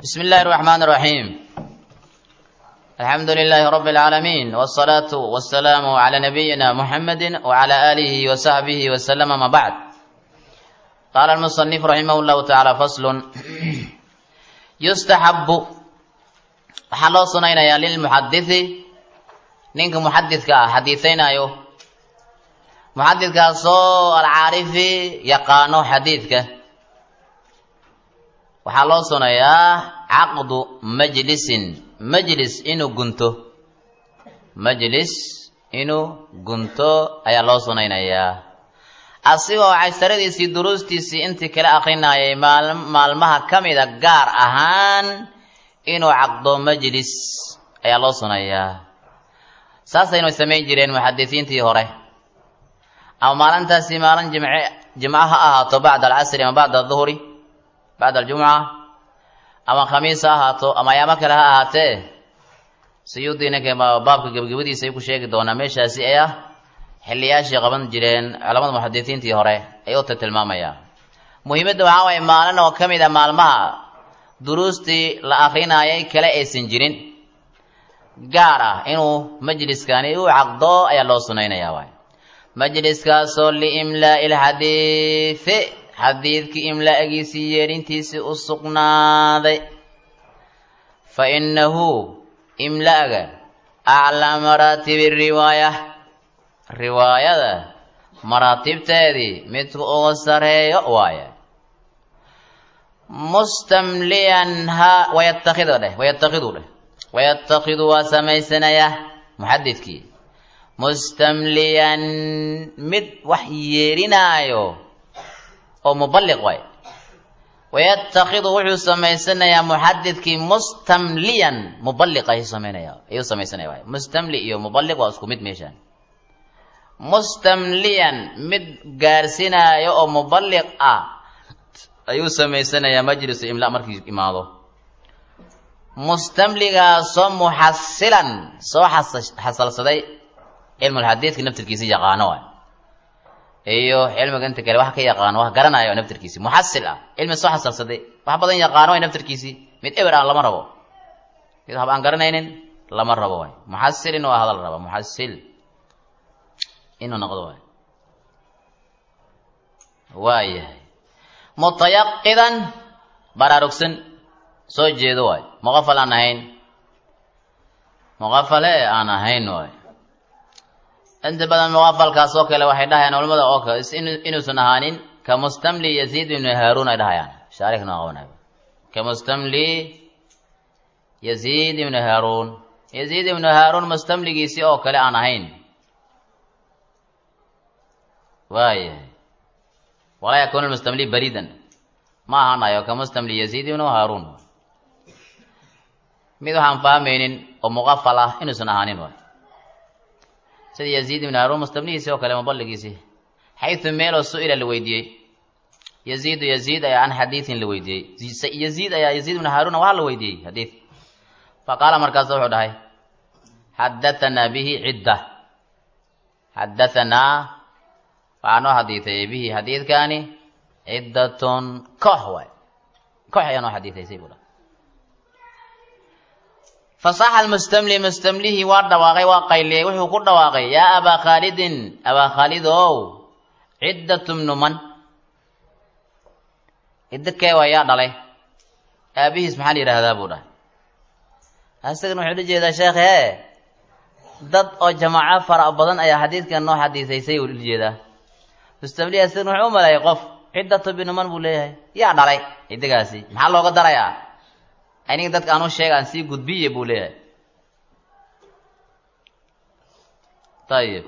بسم الله الرحمن الرحيم الحمد لله رب العالمين والصلاة والسلام على نبينا محمد وعلى آله وصحبه وسلم ما بعد قال المصنف رحمه الله تعالى فصل يستحب waxaa sunaynayaa lilmuxadithi ninka muxadidka ah xadiisaynaayo muxadidkaasoo alcaarifi yaqaano xadiidka waxaa loo sunayaa caqdu majlisin majlis inuu gunto majlis inuu gunto ayaa loo sunaynayaa asigoo casharadiisii duruustiisii intii kala akrinayay maalmaha ka mida gaar ahaan inuu caqdo majlis ayaa loo sunayaa saasaynu samayn jireen muxadisiintii hore ama maalintaasi maalin jimce jimco ha ahaato bacda alcasri ama bacda aduhri bacda aljumca ama khamiis ha ahaato ama ayaamo kale ha ahaatee siyuudii ninka baabka gebagabadiisa ay ku sheegi doonaa meeshaasi ee ah xilliyaashii qaban jireen culamada muxadisiintii hore ay u tilmaamayaa muhiimadda waxaa waye maalin oo ka mid a maalmaha duruustii la akrinayay kale aysan jirin gaar ah inuu majliskani u caqdo ayaa loo sunaynayaa waay majliskaasoo liimlaa'i lxadiidi xadiidkii imlaagiisii yeedhintiisii u sugnaaday fa innahu imla'ga aclaa maraatibi riwaaya riwaayada maraatibteedii midka uga sareeyo waaye mustamliyan ha wayatakido dheh wayatakidu dheh wayatakidu waa samaysanaya muxadidkii mustamliyan mid wax yeerinaayo oo muballiq waay wayatakidu wuxuu samaysanayaa muxadidkii mustamliyan muballiq ayuu samaynaya ayuu samaysanaya waay mustamli iyo muballiq waa isku mid meeshaan mustamliyan mid gaarsinaayo oo muballiq ah ayuu samaysanayaa majlisu imla markii imaado mustamligaasoo muxasilan soo xasalsaday cilmulxadiidka naftirkiisi yaqaano waay iyo cilmiga inta kale wax ka yaqaano wax garanayo naftirkiisi muxasil ah cilmi soo xasalsaday wax badan yaqaano way naftirkiisii mid eber aan lama rabo mid hab aan garanaynin lama rabo waay muxasil inuu ahada la raba muxasil inuu noqdo waay waayahay mutayaqidan baraarugsan soo jeedo waay muqafal aan ahayn muqafale aan ahayn waay inta badan muqafalkaas oo kale waxay dhahayaan culamada oo kale inuusan ahaanin ka mustamli yaziid ibnu haaruun ay dhahayaan shaarix noo qabanay ka mustamli yaziid ibnu haaruun yaziid ibnu haaruun mustamligiisii oo kale aan ahayn waayahay walaa yakuunu lmustamli baridan ma ahaanayo ka mustamli yaziid ibnu haaruun mid waxaan fahmaynin oo muqafal ah inuusan ahaanin waay sida yaziid ibnu haaruun mustamligiisii oo kale muballigiisii xaytu meeloo su-ila la weydiiyey yaziidu yaziid ayaa an xadiidin la weydiiyey yaziid ayaa yaziid ibnu haaruuna waxaa la weydiiyey xadiid fa qaala markaasa wuxuu dhahay xadatanaa bihi cidda xadatanaa waxaa noo xadiiday bihi xadiidkaani ciddatun koox waay koox ayaa noo xadiidaysay buu dhahay fasaxa almustamli mustamlihii waa dhawaaqay waa qayliyey wuxuu ku dhawaaqay yaa abaa khaalidin abaa khaalid ow ciddatu bnu man ciddo kee waa yaa dhalay aabihiis maxaa la yidhaahdaa buu dhahay asagana wuxuu la jeedaa sheekhe dad oo jamaaco fara badan ayaa xadiidkan noo xadiisaysay uu la jeedaa mustamlihi asagana wuxuu u maleeyay qof ciddatu bnu man buu leeyahay yaa dhalay ciddigaasi maxaa looga darayaa aniga dadka aanu sheega aan sii gudbiye buu leeyahay ayib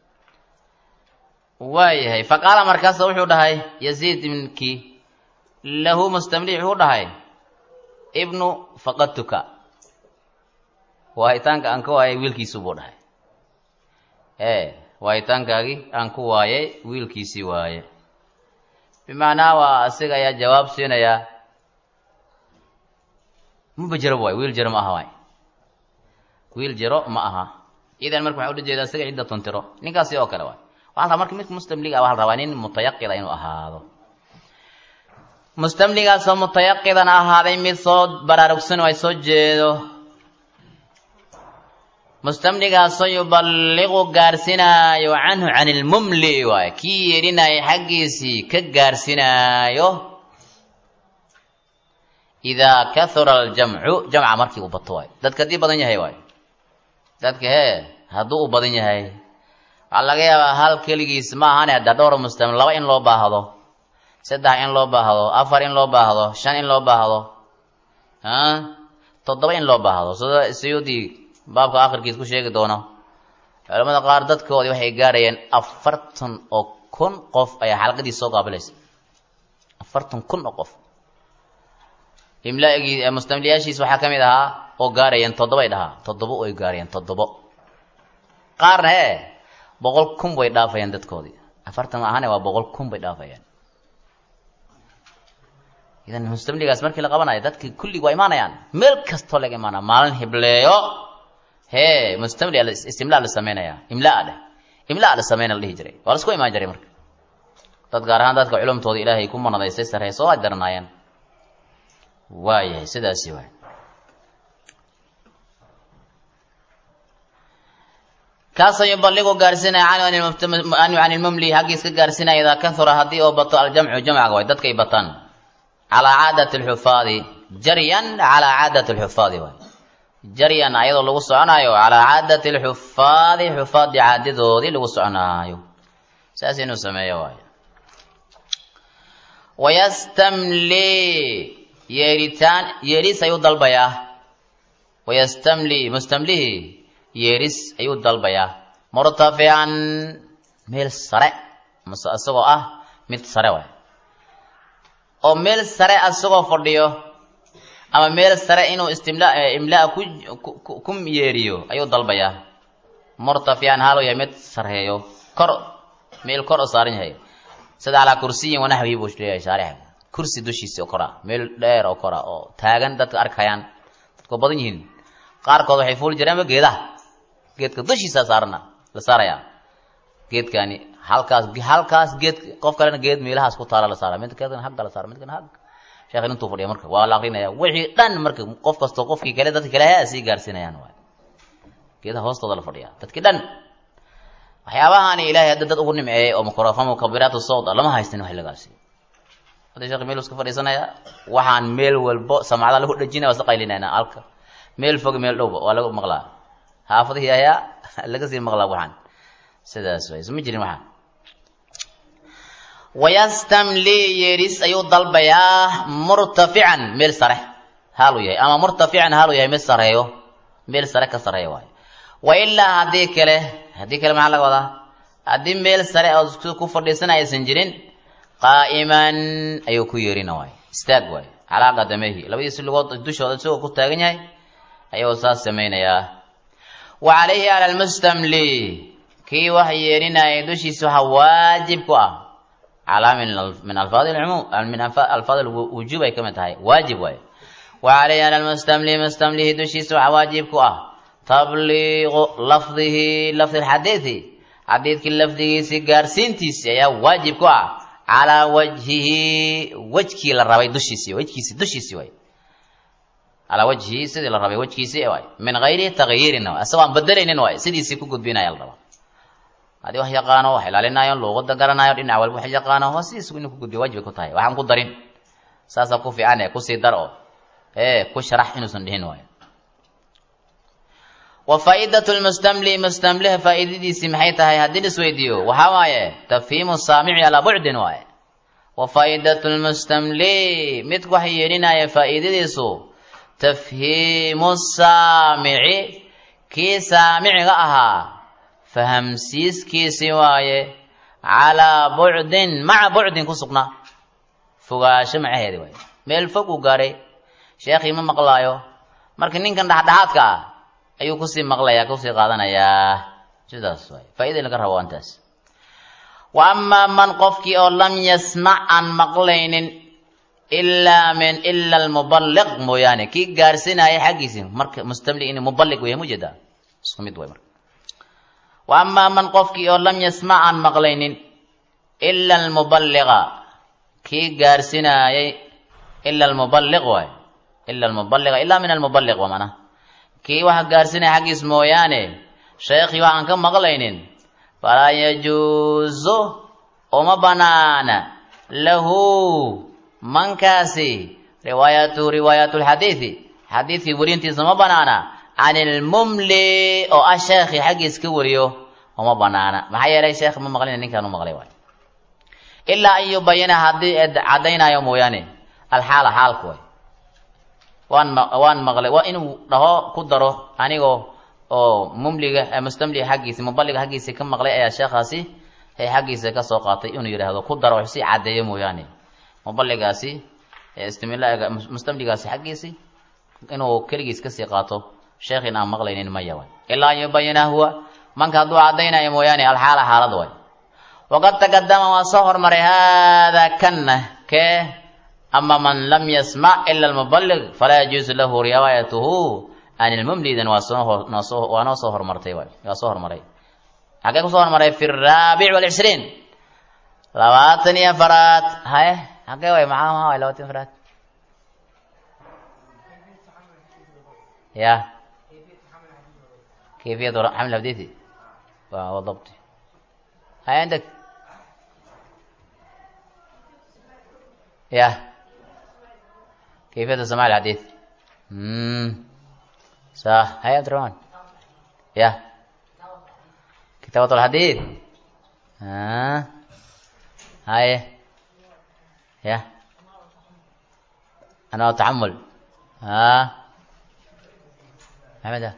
waayahay fa qaala markaasa wuxuu dhahay yaziid ibnkii lahu mustamli wuxuu dhahay ibnu faqadtuka waahitaanka aan ka waayay wiilkiisii buu dhahay ee waahitaankaagii aan ku waayay wiilkiisii waaye bimacnaa waa asiga ayaa jawaab siinayaa maba jiro waay wiil jiro ma aha waay wiil jiro ma aha idan marka waxaa ula jeedaa isaga cidda tuntiro ninkaasi oo kale waay waxaa la rabaa marka midka mustamliga ah waxaa la rabaa nin mutayaqida inuu ahaado mustamligaasoo mutayaqidan ahaaday mid soo baraarugsan oo ay soo jeedo mustamligaasoo yuballiqu gaarsinaayo canhu can ilmumli waay kii yeedhinaayo xaggiisii ka gaarsinaayo idaa kahura aljamcu jamca markii uu bato waay dadka haddii badan yahay waay dadka hee hadduu u badan yahay waxaa laga yaabaa hal keligiis ma ahane hadda dhowr mustamli laba in loo baahdo saddex in loo baahdo afar in loo baahdo shan in loo baahdo toddoba in loo baahdo sida siyuudii baabka akhirkiis ku sheegi doono culamada qaar dadkoodii waxay gaarayeen afartan oo kun qof ayaa xalqadiis soo qaabilaysa afartan kun oo qof imlaagii mustamliyaashiis waxaa ka mid ahaa oo gaarayeen toddobay dhahaa toddobo ay gaarayeen toddobo qaarna hee boqol kun bay dhaafayeen dadkoodii afartan ma ahane waa boqol kun bay dhaafayeen idan mustamligaas markii la qabanayo dadki kullig waa imaanayaan meel kastoo laga imaanaya maalin hibleeyo hee mustamli istimlaa la sameynaya imlaa dheh imlaa la sameyna la dhihi jiray waa lasku imaan jiray marka dad gaar ahaan dadka culumtooda ilaahay ku manadaystay sareyso ay daranaayeen waayahay sidaasi waay kaasoo yuballiqu gaarsinaya canhu can ilmumli xaggiis ka gaarsinaya idaa kahura haddii oo bato aljamcu jamcaga waay dadkay bataan calaa caadati alxufaadi jaryan calaa caadati alxufaadi waay jaryan ayadoo lagu soconaayo calaa caadati alxufaadi xufaadii caadadoodii lagu soconaayo saas inuu sameeyo waayo wayastamli yeeritaan yeeris ayuu dalbayaa wayastamli mustamlihi yeeris ayuu dalbayaa murtafican meel sare mase isagoo ah mid sare waay oo meel sare asagoo fadhiyo ama meel sare inuu istimla imlaa ku ku yeeriyo ayuu dalbayaa murtafican haaluu yahay mid sarheeyo kor meel kor oo saaran yahay sida calaa kursiyin wanaxwihi buu leeyahay shaarixa kursi dushiisa oo kora meel dheer oo kora oo taagan dadka arkayaan dadkoo badan yihiin qaarkood waxay fuuli jireenba geedaha geedka dushiisa saarana la saarayaa geedkani halkaas halkaas geed qof kalena geed meelahaas ku taala la saara mid kalena hagga la saara mid kalena hagga sheekhin intuu fadhiya marka waa la akrinaya wixii dhan marka qof kastoo qofkii kale dadka kale ha sii gaarsiinayaan waay geedaha hoostooda la fadhiya dadkii dhan waxyaabahaani ilaahay hadda dad ugu nimceeyey oo mikrofon mukabiraatu sawd lama haystin wax lagaasiiyo hadda sheekh meel iska fadhiisanaya waxaan meel walbo samacada lagu dhajinaya waa isla qaylinayna alka meel fog meel dhowba waa lagu maqlaa xaafadihii ayaa laga sii maqlaa waxaan sidaas way isma jirin waxaan wayastamli yeeris ayuu dalbayaa murtafican meel sare haaluu yahay ama murtafican haaluu yahay mid sareeyo meel sare ka sareeyo waayo wa ilaa haddii kale haddii kale maxaa laga wadaa haddii meel sare oo ku fadhiisana aysan jirin qaa'iman ayuu ku yeerina waay istaag waay calaa qadamehi labadiisi lugood dushooda isagoo ku taagan yahay ayuu saas samaynayaa wa calayhi cala almustamli kii wax yeerinaya dushiisa waxaa waajib ku ah calaa min alfaadi lcumuum min alfaad alwujuub ay ka mid tahay waajib waay wa calayhi cala almustamli mustamlihi dushiisa waxaa waajib ku ah tabliiqu lafdihi lafdi lxadiidi xadiidkii lafdigiisii gaarsiintiisii ayaa waajib ku ah calaa wajhihi wejkii la rabay dushiisii wejkiisi dushiisii waay calaa wajhihi sidii la rabay wejkiisii waay min gayri takyiirin isagoo aan bedelaynin waay sidiisii ku gudbinaya la raba haddii wax yaqaano wax ilaalinayo luuqada garanayo dhinac walba wax yaqaano waa sidiis inuu ku gudbiyo waajibay ku tahay waxaan ku darin saasaa ku fiican ee kusii dar oo ee ku sharax inuusan dhihin waayo wa faa'iidatu lmustamli mustamliha faa'iidadiisii maxay tahay haddii la isweydiiyo waxaa waaye tafhiimu saamici calaa bucdin waaye wa faa'idatu lmustamli midku waxa yeelinaya faa'iidadiisu tafhiimu saamici kii saamiciga ahaa fahamsiiskiisii waaye calaa bucdin maca bucdin ku sugnaa fogaasho macaheedi waaye meel fog uu gaaray sheekhii ma maqlaayo marka ninkan dhexdhexaadka ah ayuu kusii maqlayaa kusii qaadanayaa sidaas waay faaida laga rabo intaas wa amaa man qofkii oo lam yasmac aan maqlaynin ilaa min ila almuballiq mooyaane kii gaarsinaya xaggiisii marka mustamli in muballiq weya mujeeda isku mid way marka wa amaa man qofkii oo lam yasmac aan maqlaynin ila almuballiqa kii gaarsinayay ila almuballiq waay ila almuballiqa ilaa min almuballiq waa macnaha kii waxa gaarsinaya xaggiis mooyaane sheekhii waxaan ka maqlaynin falaa yajuusu uma banaana lahu mankaasi riwaayatu riwaayatu lxadiidi xadiidkii werintiisa ma banaana can ilmumli oo ah sheekhii xaggiis ka wariyo uma banaana maxaa yeelay sheekh ma maqlina ninkaan u maqlay waay ilaa an yubayina haddii caddaynayo mooyaane alxaala xaalku way waan ma waan maqlay waa inuu dhaho ku daro anigoo oo mumliga mustamliga xaggiisi muballiga xaggiisi ka maqlay ayaa sheekhaasi ee xaggiisa ka soo qaatay inuu yidhaahdo ku daro wax si caddeeyo mooyaane muballigaasi istimilaaga mustamligaasi xaggiisi inuu keligiis kasii qaato sheekhin aan maqlaynin maya way ilaa an yubayina huwa manka hadduu caddaynayo mooyaane alxaala xaalad way waqad taqadama waa soo hormaray haadaa kanna kee ama man lam yasmac ila almuballig falaa yajuusu lahu riwaayatuhu an ilmumlidan waa soo waa noo soo hormartay waay waa soo hormaray xagee kusoo hormaray fi raabic walcishriin labaatan iyo afaraad haye xagee way maxaa maxaa way labaatan afaraad ya kayfiyat xaml hadithi waa dabti هاي عندك يا كيفية سماع الحديث امم صح هاي عبد الرحمن يا كتابة الحديث ها آه. هاي يا أنا أتعمل ها آه. محمد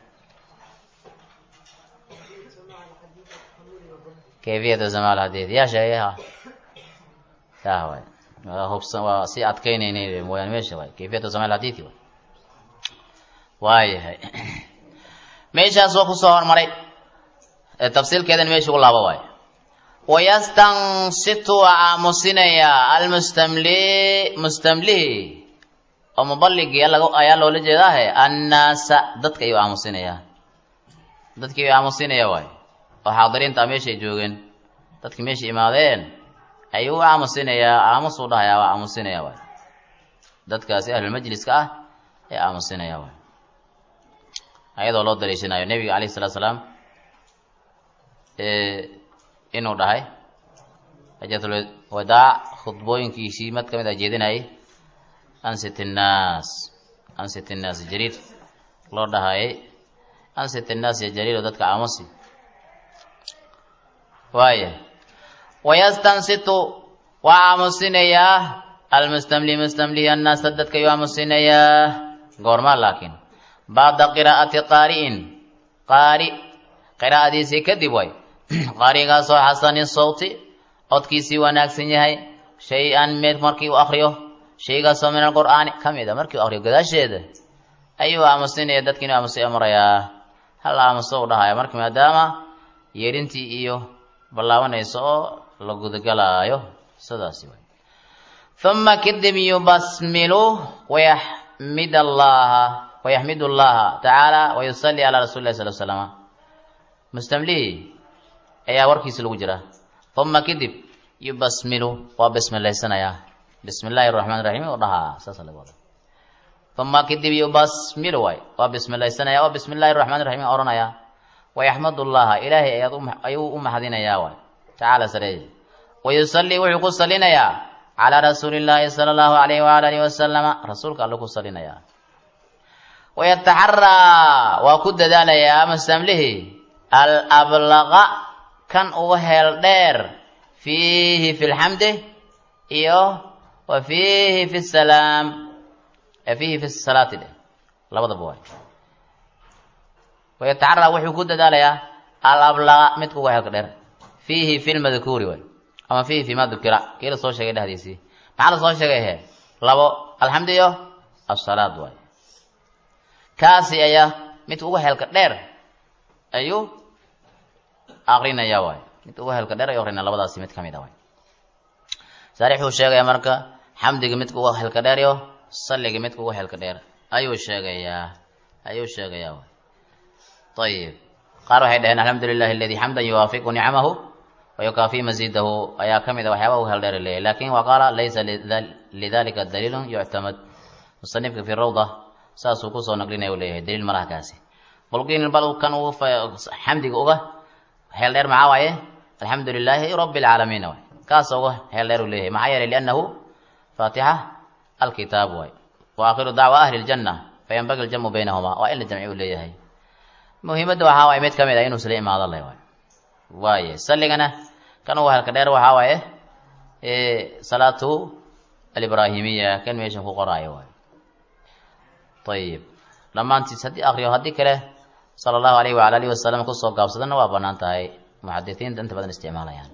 كيفية سماع الحديث يا شيخ yaa waay hubsan waa sii adkaynayna mooyaane meesha waay kayfiyatu samaa alxadiidi waay waayahay meeshaas waa kusoo hormaray tafsiilkeedan meesha u laabo waay wayastansitu waa aamusinayaa almustamli mustamlihi oo muballigii ayaa loola jeedaahe annaasa dadka ayuu aamusinayaa dadkii ayuu aamusinaya waay oo xaadiriinta meeshay joogeen dadkii meesha imaadeen ayuu u aamusinayaa aamusuu dhahayaa waa aamusinaya waay dadkaasi ahlulmajliska ah ee aamusinaya waay ayadoo loo daliishanayo nebiga alayh salatu salaam inuu dhahay xajatul wadaac khudbooyinkiisii mad ka mid a jeedinayay ansit innaas ansit innaas jariir loo dhahayay ansit innaas ya jariir oo dadka aamusi waaya wayastansitu waa aamusinayaa almustamli mustamlihi annaasa dadka ayuu aamusinayaa goormaa laakiin bacda qiraa'ati qaari'in qaari qiraa'adiisii kadib way qaarigaasoo xasani sawti codkiisii wanaagsan yahay shay-an mid markii uu akriyo shaygaasoo min alqur'aani ka mid a markii uu akriyo gadaasheeda ayuu aamusinaya dadki inuu aamusay amrayaa hal aamuso u dhahaya marka maadaama yeedhintii iyo ballaabanayso oo la gudagalaayo sidaasi way uma kadib yubasmilu wayaxmid allaha wayaxmid allaha tacaala wayusalli calaa rasuli llahi sal slama mustamlihi ayaa warkiisa lagu jira uma kadib yubasmilu waa bismilaysanayaa bismi illaahi raxmaan raxiim u dhahaa saasa laga wada uma kadib yubasmilu waay waa bismilaysanaya oo bismi illahi raxmaan raxiim odhanaya wayaxmad allaha ilaahay ayaad ayuu u maxdinayaa waay tacaala sareeye wayusallii wuxuu ku salinayaa calaa rasuuli llaahi sala allahu alayhi waala alihi wasalama rasuulka alle ku salinayaa wayataxaraa waa ku dadaalayaa mustamlihi alablaqa kan uga heel dheer fiihi fi lxamdi iyo wa fiihi fi salaam fiihi fi salaati dheh labadaba waay wayataxaraa wuxuu ku dadaalayaa alablaqa midka uga heelka dheer fiihi fi lmadkuuri waay ama fiihi fi ma dukira kii la soo sheegay dhexdiisii maxaa la soo sheegay he labo alxamdu iyo asalaad waay kaasi ayaa mid uga heelka dheer ayuu aqrinaya waay mid uga heelka dheer ayuu aqrinaya labadaasi mid kamid a waay saarixuu sheegaya marka xamdiga midka uga heelka dheer iyo salliga midka uga heelka dheer ayuu sheegayaa ayuu sheegayaa waay ayib qaar waxay dhaheen alxamdu lilahi aladi xamdan yuwaafiqu nicamahu wayukaafi masiidahu ayaa ka mid a waxyaaba uga hel dheer leeyahy lakin wa qaala laysa lidalika daliilun yuctamad musanifka fi rawda saasuu kusoo naqlinaya u leeyahay daliil malaha kaasi bulqiin bal kan uu xamdiga uga heel dheer maxaa waaye alxamdu lilaahi rabbi alcaalamiin waay kaas uga heel dheer uu leeyahay maxaa yeelay liannahu faatixa alkitaab waay wa aakhiru dacwa ahli ljanna fayanbagi aljamu baynahuma waa in la jamci uu leeyahay muhiimadda waxaa waaye mid ka mid ah inuu isla imaado le waay waaye salligana kan uga helka dheer waxaa waaye salaatu alibrahimiya kan meeshan ku qoraayo waay ayib dhammaantiis haddii akriyo haddii kale sala allahu alayh waala alihi wasalam kusoo gaabsadana waa banaan tahay muxadisiinta inta badan isticmaalayaan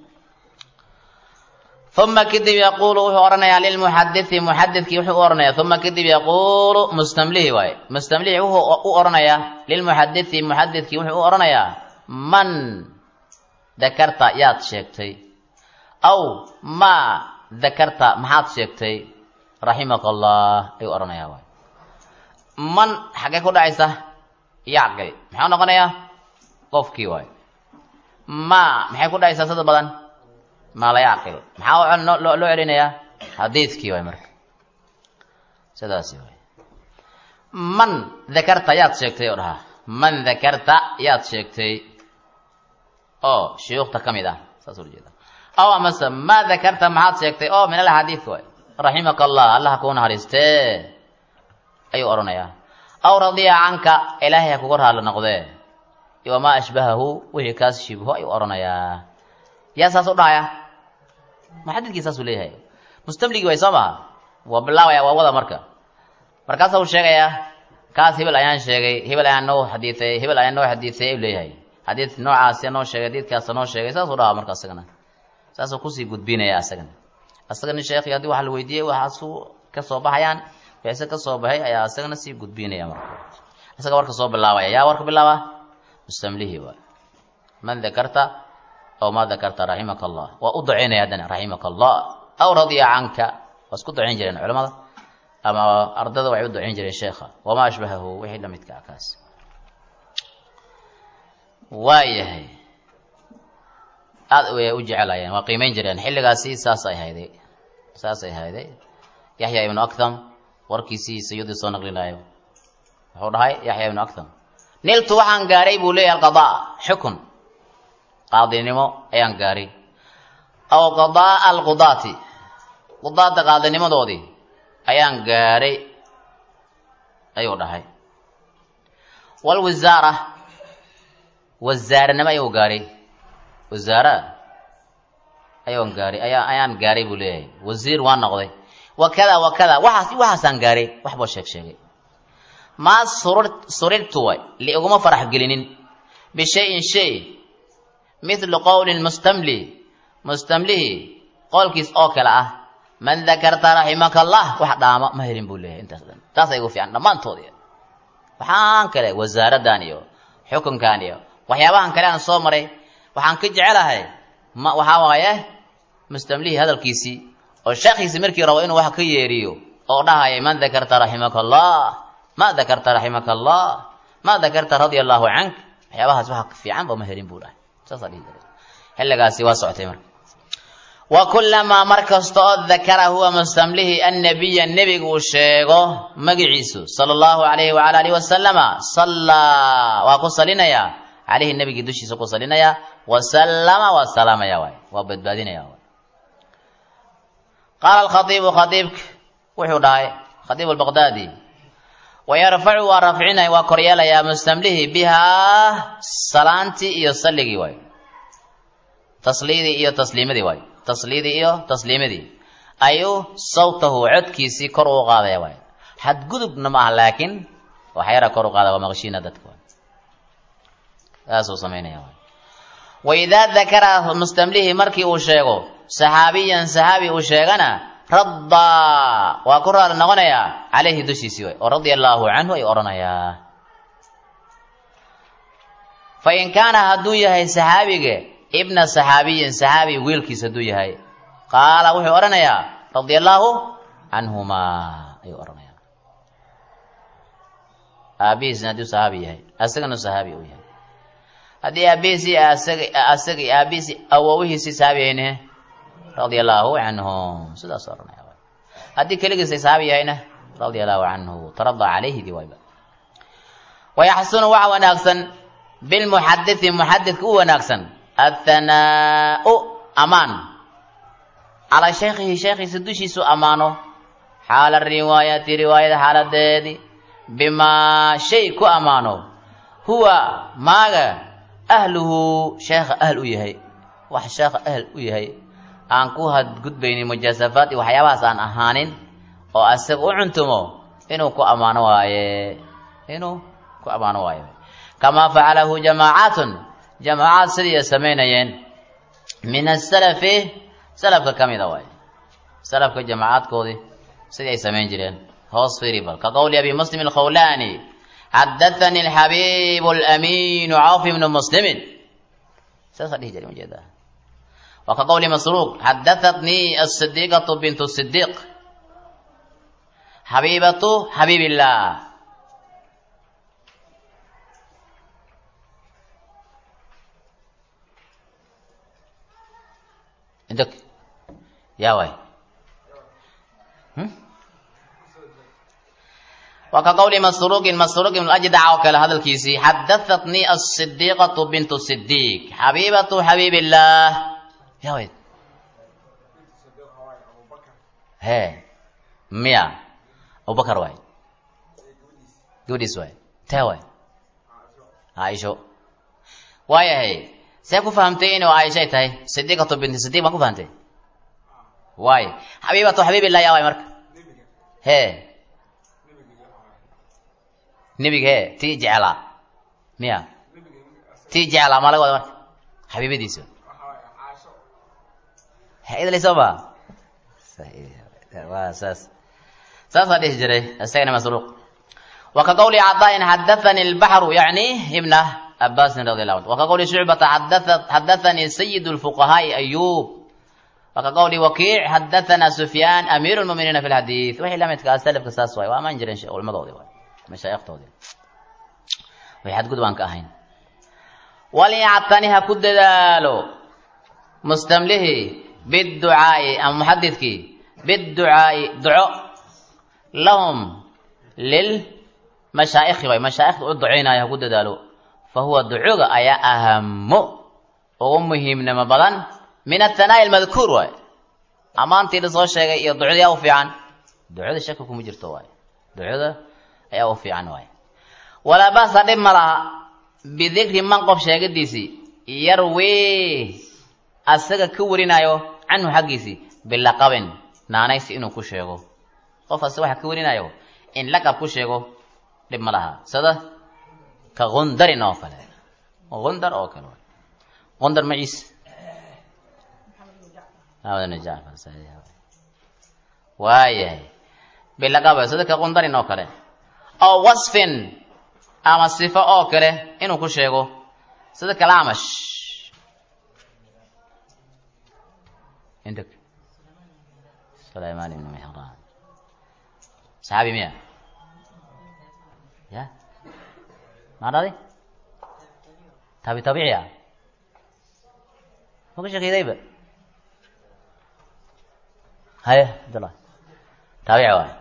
uma kadib yaquulu wuxuu odhanayaa lilmuxadisi muxadidkii wuxuu u odhanayaa uma kadib yaquulu mustamlihi waaye mustamlihi wuxuu u odhanayaa lilmuxadisi muxadidkii wuxuu u odhanayaa man dakarta yaad sheegtay aw maa dakarta maxaad sheegtay raximaka allah ayuu odhanayaa waay man xaggee ku dhacaysa yacqil maxuu noqonayaa qofkii waay ma maxay ku dhacaysaa sida badan maa la yacqil maxaa loo celinayaa xadiidkii waay marka sidaasi waay man dakarta yaad sheegtay oo dhahaa man dakarta yaad sheegtay oo shuyuukhta ka mid ah saas ula jeeda aw amase ma dakarta maxaad sheegtay oo min alxadiidka waay raximaka allah allah kuu naxariistee ayuu odhanayaa aw radiya canka ilaahay ha kuga raali noqdee wamaa ashbahahu wixii kaas shibho ayuu odhanayaa yaa saas u dhahaya muxadidkii saasuu leeyahay mustamligii way soo maha waa bilaabaya waa wada marka markaasa uu sheegayaa kaas hebel ayaan sheegay hebel ayaan noo xadiiay hebel ayaan noo xadiisay ayuu leeyahay xadiid noocaasi noo sheegay xadiidkaasa noo sheegay saasuu dhahaa marka asagana saasuu kusii gudbinaya asagana asagana sheekhi haddii waxa la weydiiyey waxaasu ka soo baxayaan wixise ka soo baxay ayaa isagana sii gudbinaya marka isaga warka soo bilaabaya yaa warka bilaaba mustamlihi waay man dakarta aw ma dakarta raximaka allah waa u ducaynaya haddana raximaka allah aw radiya canka waa isku ducayn jireen culamada ama ardada waxay u ducayn jireen sheekha wamaa ashbahahu wixii la midka ah kaas waayahay aad way u jecelayeen waa qiimeyn jireen xilligaasi saasay hayday saasay hayday yaxya ibnu aktham warkiisii sayudii soo naqlinayo wuxuu dhahay yaxya ibnu aktham niltu waxaan gaaray buu leeyahay alqadaa xukun qaadinimo ayaan gaaray aw qadaa alqudaati qudaada qaadinimadoodii ayaan gaaray ayuu dhahay walwisaara wasaaranimo ayuu gaaray wasaara ayaan gaaray ayaa ayaan gaaray buu leeyahay wasiir waa noqday wakada wakada waxaas waxaasaan gaaray wax boo sheeg sheegay maa surur surirtu way liiguma farax gelinin bishayin shay mithlu qowli mustamli mustamlihi qowlkiis oo kale ah man dakarta raximaka allah wax dhaama ma helin buu leeyahay intaas dhan taasa igu fiican dhammaantoodi waxaan kale wasaaradan iyo xukunkan iyo waxyaabahan kale aan soo maray waxaan ka jecelahay ma waxaa waaye mustamlihi hadalkiisii oo sheekhiisi markii rabo inuu wax ka yeeriyo oo dhahaya man dakarta raximaka allah ma dakarta raximaka allah ma dakarta radia allahu cank waxyaabahaas waxa ka fiican ba ma helin buu dhahay saasaa dhihi jiray xilligaasi waa socotay marka wa kulamaa mar kasta oo dakara huwa mustamlihi annabiya nebiga uu sheego magiciisu sala allahu alayhi wala alihi wasalama sallaa waa ku salinayaa caleyhi nebigii dushiisa ku salinayaa wasallama waa salaamaya waay waa badbaadinaya waay qaala alkhaiibu khaiibk wuxuu dhahay khaiib albaqdaadi wayarfacu waa rafcinay waa koryeelayaa mustamlihi bihaa salaantii iyo salligii waay tasliidii iyo tasliimadii waay tasliidii iyo tasliimadii ayuu sawtahu codkiisii kor uu qaadaya waay xadgudubna ma aha laakiin waxyara kor u qaada waa maqshiina dadka waay saasuu samaynaya waay waidaa dakara mustamlihi markii uu sheego saxaabiyan saxaabi uu sheegana raddaa waa ku raali noqonayaa caleyhi dushiisii way oo radia allaahu canhu ay odhanayaa fa in kaana hadduu yahay saxaabiga ibna saxaabiyin saxaabi wiilkiis hadduu yahay qaala wuxuu odhanayaa radia allaahu canhumaa ayuu odhanayaa aabihiisna hadduu saxaabi yahay asagana saxaabi uu yahay haddii aabihiisii asagii aabihiisii awowihiisii saxaabi ayne radia allaahu canhum sidaas odhanaya haddii keligiisay saxaabi yahayna radia allahu canhu tarada calayhi dii wayba wayaxsunu waxa wanaagsan bilmuxadidi muxadidka u wanaagsan athanaau amaan calaa shaykhihi shaykhiisa dushiisu ammaano xaala riwaayati riwaayada xaaladeedii bimaa shay ku ammaano huwa maaga ahluhu sheekha ahl u yahay wax sheekha ahl u yahay aan ku hadgudbaynin mujaasafaad iyo waxyaabahaas aan ahaanin oo asaga u cuntumo inuu ku ammaano waaye inuu ku ammaano waayo kamaa facalahu jamaacaatun jamaacaad sidii ay samaynayeen min asalafi salafka ka mida waaye salafka jamaacaadkoodii sidii ay samayn jireen hoos fiiri bal ka qowli abi muslim alkhawlaani xadathani alxabiibu alamiinu cawf ibnu muslimin saasaa dhihi jiray ujeedaa wa ka qowli masruuq xadahatnii asidiiqatu bintu sidiiq xabiibatu xabiibillah عندك يا واي وكقول مسروق مسروق من الأجدع وكال هذا الكيسي حدثتني الصديقة بنت الصديق حبيبة حبيب الله يا ويد هي ميا أبو بكر واي جوديس واي تاوي عايشو واي هي see ku fahamtay inuu caaishay tahay sidiiqatu binti sidiiq baa ku fahamtay waay xabiibatu xabiibillah yaa waay marka hee nebiga hee tii jeclaa miya tii jeclaa maa laga wada marka xabiibadiisa idlaysoma waa saas saasaa dhihi jiray isagana masruuq wa ka qawli cadaain xadathani albaxru yacni ibna عباس رضي الله عنه وكقول شعبة حدثت حدثني سيد الفقهاء أيوب وكقول وكيع حدثنا سفيان أمير المؤمنين في الحديث وهي لم يتكاسلف كساس واي وما نجرين شيء والمضوضي واي مشايخ تودي وهي حد قدوان كاهين وليعتنيها كد دالو مستمله بالدعاء أم محدثك بالدعاء دعاء لهم للمشايخ واي مشايخ الدعينا يا كد دالو fahuwa ducuga ayaa ahamo ugu muhiimnimo badan min athanaa'i almadkuur waay ammaantii la soo sheegay iyo ducada yaa u fiican ducada shaka kuma jirto waay ducada ayaa u fiican waay walaa ba'sa dhib ma laha bidikri man qof sheegadiisii yarwii asaga ka warinayo canhu xaggiisii bilaqabin naanaysi inuu ku sheego qof ase waxa ka warinayo in laqab ku sheego dhib ma laha sida ka gundarin oo kale gundar oo kale gundar maciis waayahay bilaqaba sida ka gundarin oo kale oo wasfin ama sifo oo kale inuu ku sheego sida kalaamash عندك سليمان بن مهران صحابي مين يا ما راضي تابي طبيعي يعني ما كنت كذا يبقى هاي عبد الله تابع واحد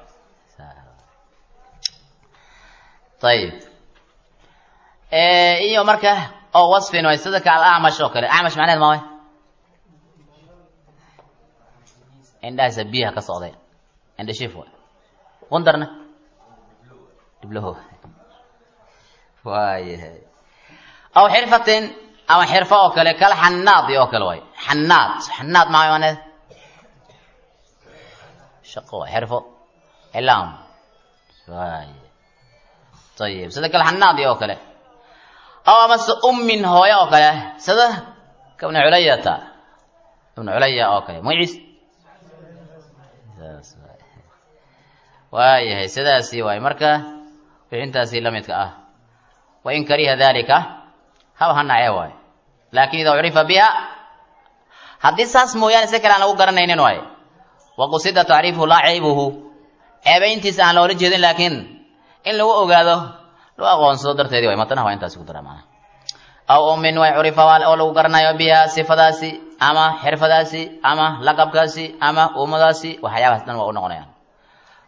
طيب ايه iyo marka oo wasfin way sida ka al-a'mash oo kale a'mash macnaheedu ma way indhahaasa biyaha ka socday indha shiif waay qundarna dhiblaho waayahay aw xirfatin ama xirfo oo kale kal xanaadi oo kale waay xanaad xanaad maa maneed shaqo waay xirfo ilaam waay ayib sida kal xanaadi oo kale aw amase ummin hooyo oo kale sida kabna culayata ibnu culaya oo kale magaciis waayahay sidaasi waay marka wixintaasi la midka ah wain kariha dalika haba ha nacee waayo laakin idaa curifa biha haddii saas mooyaane si kale aan lagu garanaynin waayo waqusida tacriifuhu laa caybuhu ceebayntiisa aan loola jeedin laakiin in lagu ogaado loo aqoonsado darteedii way matanaha waa intaasi ku dara maana aw ummin way curifa oo lagu garanayo biha sifadaasi ama xirfadaasi ama laqabkaasi ama uumadaasi waxyaabahaas dhan waa u noqonayaan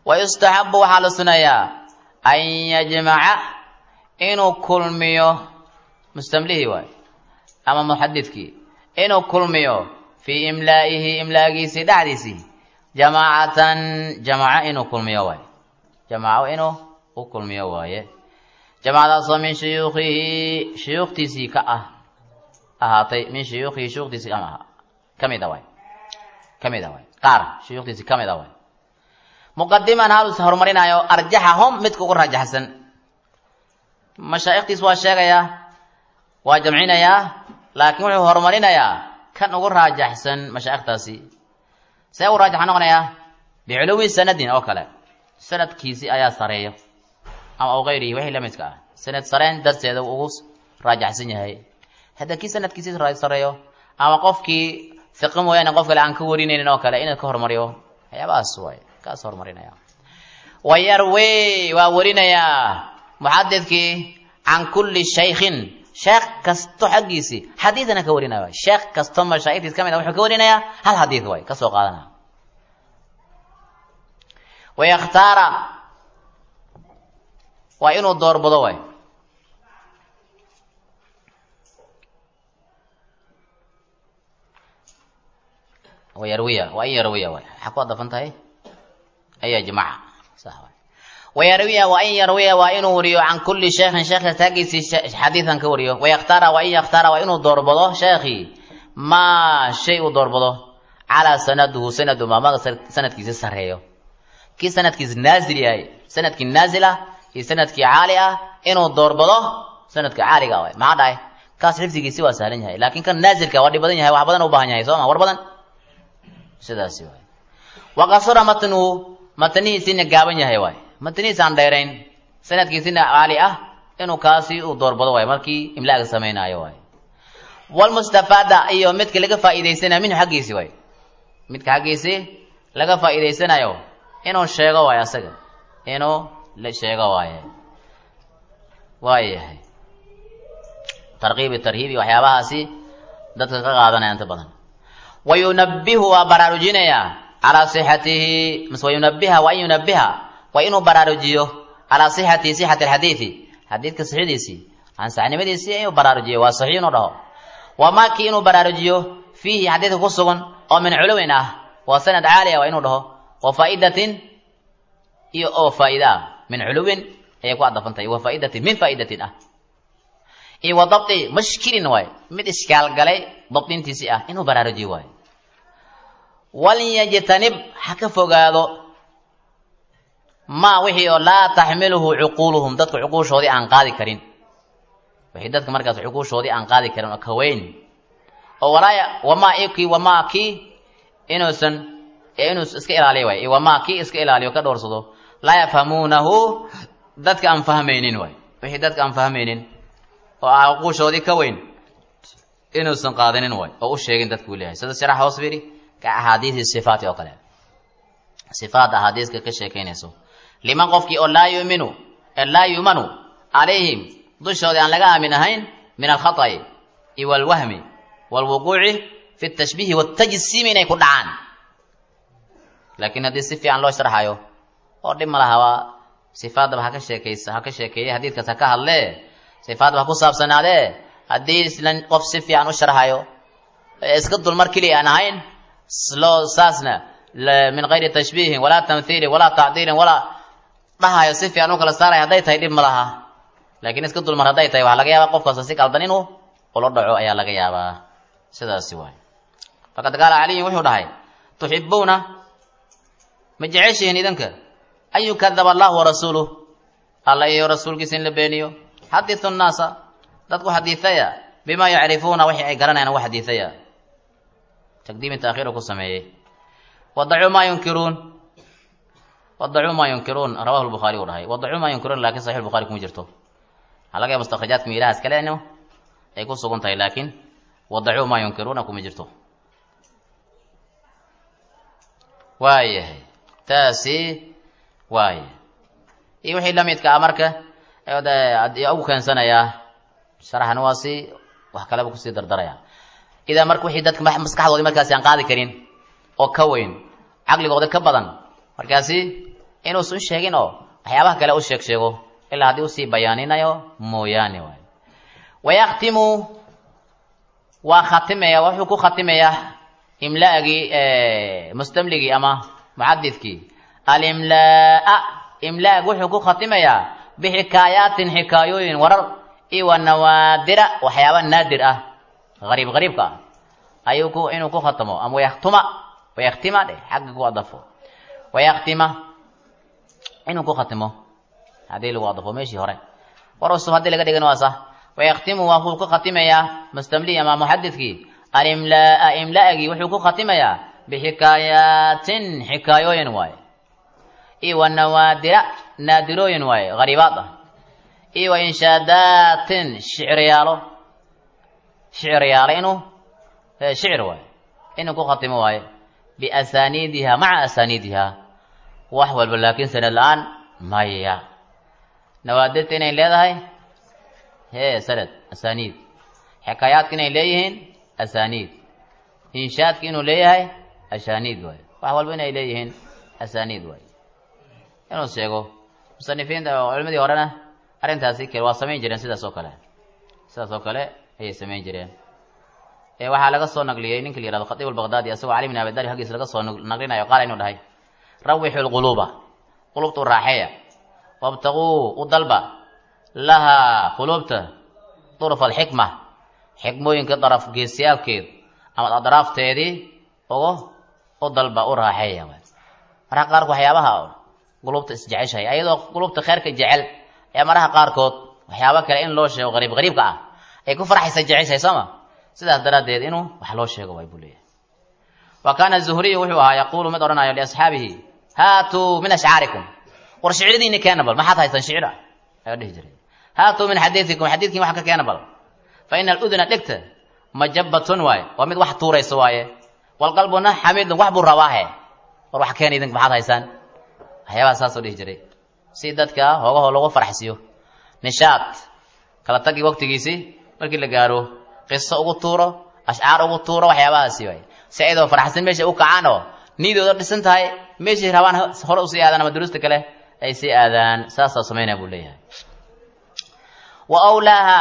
wayustaxabu waxaa la sunayaa an yajmaca inuu kulmiyo mustamlihii waay ama muxadidkii inuu kulmiyo fii imlaa'ihi imlaagiisii dhexdiisii jamaacatan jamaaco inuu kulmiyo waay jamaaco inuu u kulmiyo waaye jamaacadaasoo min shuyuukhihi shuyuukhtiisii ka ah ahaatay min shuyuukhihi shuyuukhtiisii ama aha ka mid a waay ka mid a waay qaar shuyuukhtiisii ka mid a waay muqadiman halus horumarinayo arjaxahum midka ugu rajaxsan mashaa'ikhtiis waa sheegayaa waa jamcinayaa laakiin wuxuu horumarinayaa kan ugu raajaxsan mashaa'ikhtaasi see ugu raajaxa noqonayaa biculuwi sanadin oo kale sanadkiisi ayaa sareeyo ama aw gayrihi wixii la midka ah sanad sareen darteeda uu ugu raajaxsan yahay hadda kii sanadkiisi sareeyo ama qofkii fiqi mooyaane qof kale aan ka warinaynin oo kale inuu ka horumariyo waxyaabahaas waay kaas horumarinaya wayarwe waa warinayaa muxadidkii can kulli shaykhin sheekh kasto xaggiisii xadiidana ka warinaya waay sheekh kasto mashaa'iktiis ka mid a wuxuu ka warinayaa hal xadiid waay ka soo qaadana wayakhtaara waa inuu doorbado waay wayarwiya waa in yarwiya waay maxaa ku adafan tahay aya jamaca sax waay wayarwiya waa in yarwiya waa inuu wariyo can kulli sheekhin sheekh taagiisii xadiidan ka wariyo wayakhtaara waa in yakhtaara waa inuu doorbado sheekhii maa shay uu doorbado calaa sanaduhu sanadu maamaga sanadkiisi sareeyo kii sanadkiisi naazil yahay sanadkii naazil ah iyo sanadkii caali ah inuu doorbado sanadka caaliga waay maxaa dhahay kaas xifdigiisi waa sahlan yahay laakiin kan naazilka waa dhib badan yahay wax badan u baahan yahay soo ma war badan sidaasi waay waqasura matnuhu matnihiisina gaaban yahay waay matnihiisaan dheerayn sanadkiisina caali ah inuu kaasi uu doorbado waay markii imlaaga samaynaayo waay walmustafaada iyo midka laga faa'iidaysanayo minhu xaggiisi waay midka xaggiisi laga faa'iidaysanayo inuu sheego waayo asaga inuu la sheego waaye waayahay tarkiibi tarhiibi waxyaabahaasi dadka ka qaadanaya inta badan wayunabihu waa baraarujinayaa calaa sixatihi mise wayunabiha waa in yunabiha waa inuu baraarujiyo calaa sixatihi sixati alxadiidi xadiidka sixidiisii ansaxnimadiisii inuu baraarujiyo waa saxiix inuu dhaho wamaa kii inuu baraarujiyo fiihi xadiidka ku sugan oo min culuwin ah waa sanad caali ah waa inuu dhaho wa faa'idatin iyo oo faa'ida ah min culuwin ayay ku adafantahay wa faa'idatin min faa'idatin ah iyo wa dabti mashkilin waay mid ishkaal galay dabdintiisii ah inuu baraarujiyo waayo walyajtanib ha ka fogaado maa wixii oo laa taxmiluhu cuquuluhum dadka cuquushoodii aan qaadi karin wixii dadka markaas cuquushoodii aan qaadi karin oo kaweyn oo walaaya wamaa ikii wamaa kii inuusan inuu iska ilaaliyo waay wamaa kii iska ilaaliyo ka dhowrsado laa yafhamuunahu dadka aan fahmaynin waay wixii dadka aan fahmaynin oo ah cuquushoodii ka weyn inuusan qaadanin waay oo u sheegin dadka uu leeyahay sida sharax hoos fiiri ka axaadiisi sifaati oo kale sifaat axaadiiska ka sheekaynayso liman qofkii oo laa yuminu laa yumanu calayhim dushoodii aan laga aamin ahayn min alkhata'i iyo walwahmi walwuquuci fi tashbiihi watajsiimi inay ku dhacaan laakiin haddii si fiican loo sharxayo oo dhib ma laha waa sifaadaba haka sheekaysa ha ka sheekeeye xadiidkaas ha ka hadlee sifaadaba ha ku saabsanaadee haddii islan qof si fiican u sharxayo iska dulmar keliya aan ahayn loo saasna min gayri tashbiihin walaa tamhiilin walaa tacdiilin walaa dhahayo si fiican u kala saaraya hadday tahay dhib ma laha laakiin iska dulmar hadday tahay waxaa laga yaabaa qofkaas si qaldan inuu ula dhaco ayaa laga yaabaa sidaasi waay faqad qaala caliyin wuxuu dhahay tuxibuuna ma jeceshihiin idinka an yukadaba allahu warasuuluh alla iyo rasuulkiisa in la beeniyo xaditu nnaasa dadku xadiidaya bimaa yacrifuuna wixii ay garanayaan ugu xadiidaya taqdiimi taakhiiru ku sameeyey wadacuu maa yunkiruun wadacuu maa yunkiruun rawahu lbukhaari uu dhahay wadacuu maa yunkiruun laakiin saxix lbukhari kuma jirto waxaa laga yaaba mustakhrajaadka miilahaas kaleno ay ku sugan tahay laakiin wadacuu maa yunkiruuna kuma jirto waayahay taasi waaya iyo wixii lamidka ah marka ugu keensanayaa sharaxana waa si wax kaleba kusii dardaraya idaa marka wixii dadka maskaxdoodii markaasi aan qaadi karin oo ka weyn caqligooda ka badan markaasi inuusan sheegin oo waxyaabaha kale u sheeg sheego ilaa haddii usii bayaaninayo mooyaane waay wayaktimu waa khatimaya wuxuu ku khatimayaa imlaagii mustamligii ama muxadidkii alimlaa imlaag wuxuu ku khatimayaa bixikaayaatin xikaayooyin warar iyo wa nawaadira waxyaaba naadir ah hariib hariibka ah ayuu ku inuu ku khatamo ama wayaktuma wayaktima dheh xagga ku adafo wayaktima inuu ku khatimo haddii lagu adafo meeshii hore war cusub haddii laga dhigan waa sah wayaktimu waa kuu ku khatimayaa mustamli ama muxadidkii alimlaa imlaagii wuxuu ku khatimayaa bixikaayaatin xikaayooyin waaye iyo wa nawaadira naadirooyin waaye hariibaad ah iyo wa inshaadaatin shiciryaalo shiciryaalo inuu shicir waaye inuu ku khatimo waaye biasaniidiha maca asaniidiha wax walba laakiin sanad la-aan maya nawaadirta inay leedahay hee sanad asaniid xikaayaadka inay leeyihiin asaniid inshaadka inuu leeyahay asaniid waaye wax walba inay leeyihiin asaniid waaye inuu sheego musanifiinta culimadii horena arrintaasi kale waa samayn jireen sidaas oo kale sidaas oo kale ayay samayn jireen waxaa laga soo naqliyey ninka la yihahdo khatiib albaqdaadi asagoo cali bin abidali haggiis laga soo naqlinayo qaala inuu dhahay rawixu lquluuba qulubta u raaxeeya wabtaquu u dalba lahaa quluubta durfa alxikma xikmooyinka daraf geesiyaalkeed ama adraafteedii ugu u dalba u raaxeeya maraha qaarkood waxyaabaha qulubta isjeceshahay ayadoo qulubta kheyrka jecel ee maraha qaarkood waxyaaba kale in loo sheego qariib qariibka ah ay ku farxaysa jeceshahay sooma sidaas daraaddeed inuu wax loo sheego waay buu leeyahay wa kaana zuhriyu wuxuu ahaa yaquulu mid odhanayo liasxaabihi haatuu min ashcaarikum war shiciradiini keena bal maxaad haysaan shicir ah ayaa dhihi jiray haatuu min xadiidikum xadiidkiin wax ka keena bal fa ina aluduna dhegta majabatun waaye waa mid wax tuuraysa waaye walqalbuna xamiidun wax buu rabaahe war wax keena idink maxaad haysaan waxyaabaha saasoo dhihi jiray si dadka hoogahoo lagu farxsiiyo nishaad kala tagi waqtigiisii markii la gaaro qiso ugu tuuro ashcaar ugu tuuro waxyaabahaasi waay si ayadoo faraxsan meesha u kacaan oo niidooda dhisan tahay meeshay rabaan hore usii aadaan ama duruusta kale ay sii aadaan saasaa samaynaya buu leeyahay wa awlaaha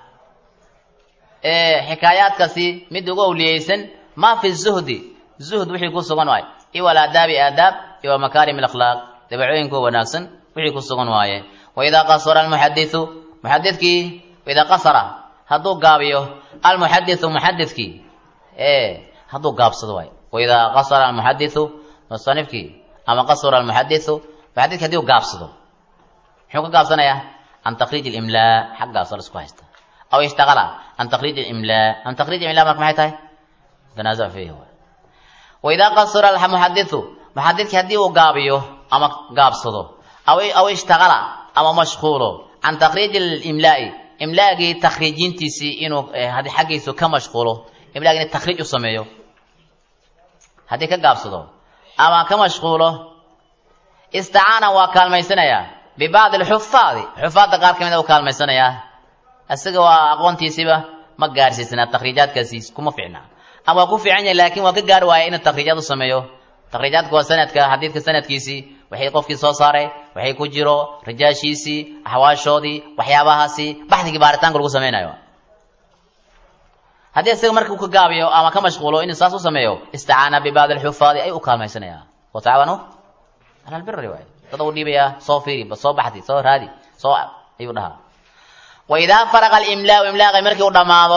xikaayaadkaasi mid ugu awliyeysan maa fi zuhdi zuhd wixii ku sugan waay iyo walaadaabi aadaab iyo makaarim alakhlaaq dabeecooyinka wanaagsan wixii ku sugan waaye waidaa qasara almuxadisu muxadidkii waidaa qasara hadduu gaabiyo almuxadisu muxadidkii hadduu gaabsado waay waidaa qasara almuxadisu musanifkii ama qasura almuxadisu muxadidki hadii u gaabsado muxuu ka gaabsanayaa can takriij ilimlaa xaggaasoo la isku haysta aw ishtaqala can takriij ilimlaa can takriij imlaa marka maxay tahay tanaazuc fiihi waay waidaa qasura almuxadisu muxadidkii haddii uu gaabiyo ama gaabsado aw aw ishtaqala ama mashquulo can takriij ilimlaai imlaagii takriijintiisii inuu xaggiisu ka mashquulo imlaagi in takriij u sameeyo haddii ka gaabsado ama ka mashquulo istacaana waa kaalmaysanayaa bibacdi alxufaadi xufaadda qaar ka mid a u kaalmaysanayaa isaga waa aqoontiisiba ma gaarsiisnaa takriijaadkaasi kuma fiicna ama waa ku fiican yahay laakiin waa ka gaari waaya inuu takriijaad u sameeyo takriijaadka waa sanadka xadiidka sanadkiisii waxay qofkii soo saaray waxay ku jiro rijaashiisii axwaashoodii waxyaabahaasi baxdigii baaritaanka lagu samaynayo haddii isaga marka uu ka gaabiyo ama ka mashquulo inuu saas u sameeyo istacaana bibacdi alxufaadi ayuu u kaalmaysanayaa watacaawanu cala albiri waay dad u dhiibayaa soo fiiri soo baxdi soo raadi soo ayuu dhahaa waidaa faraqa alimlaau imlaaqi markii u dhammaado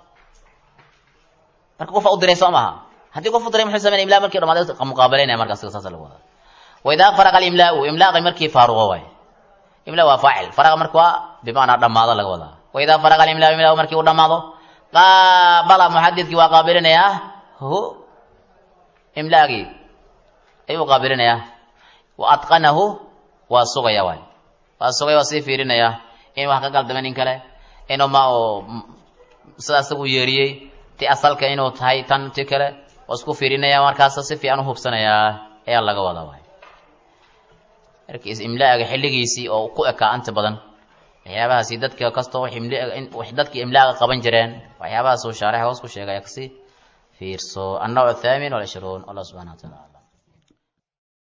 marka qofa u diray soo maaha haddii qof u diray muxuu sameynaya imlaa markii dhamaaday muqaabalanaya marka asiga saasa lagu wadaa waidaa faraqa alimlaau imlaaqi markii faaruqo waay imlaa waa faacil faraqa marka waa bimacnaa dhammaado laga wadaa waidaa faraqa alimlaau imlaaqi markii u dhammaado qaabala muxadidkii waa qaabilinayaa hu imlaagii ayuu qaabilinayaa wa atqanahu waa sugaya waay waa sugaya waa sii fiirinaya in wax ka galdama nin kale inuu ma sida asagu yeeriyey ti asalka inuu tahay tan ti kale waa isku fiirinaya markaas si fiican u hubsanayaa ayaa laga wadaa waay markiis imlaaga xilligiisii oo ku ekaa inta badan waxyaabahaasi dadka kastoo dadkii imlaaga qaban jireen waxyaabahaas uu shaarix hoos ku sheegaya kasi fiirso annawc athaamin walcishruun allah subxana wa taala